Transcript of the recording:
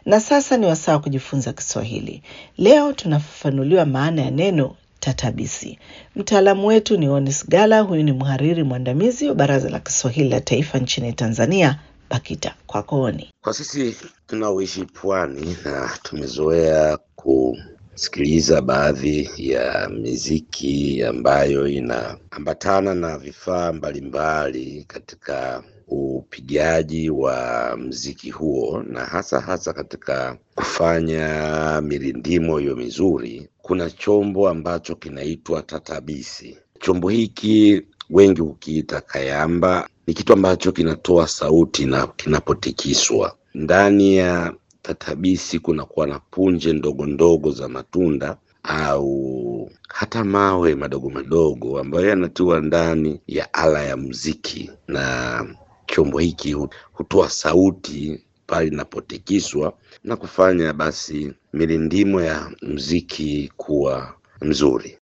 Na sasa ni wasaa wa kujifunza Kiswahili. Leo tunafafanuliwa maana ya neno tatabisi. Mtaalamu wetu ni Onis Gala. Huyu ni mhariri mwandamizi wa Baraza la Kiswahili la Taifa nchini Tanzania, BAKITA. Kwako Oni. Kwa sisi tunaoishi pwani na tumezoea kusikiliza baadhi ya miziki ambayo inaambatana na vifaa mbalimbali katika upigaji wa mziki huo na hasa hasa katika kufanya mirindimo hiyo mizuri, kuna chombo ambacho kinaitwa tatabisi. Chombo hiki wengi hukiita kayamba. Ni kitu ambacho kinatoa sauti na kinapotikiswa. Ndani ya tatabisi kunakuwa na punje ndogo ndogo za matunda au hata mawe madogo madogo ambayo yanatiwa ndani ya ala ya muziki, na chombo hiki hutoa sauti pale inapotikiswa na kufanya basi mirindimo ya muziki kuwa mzuri.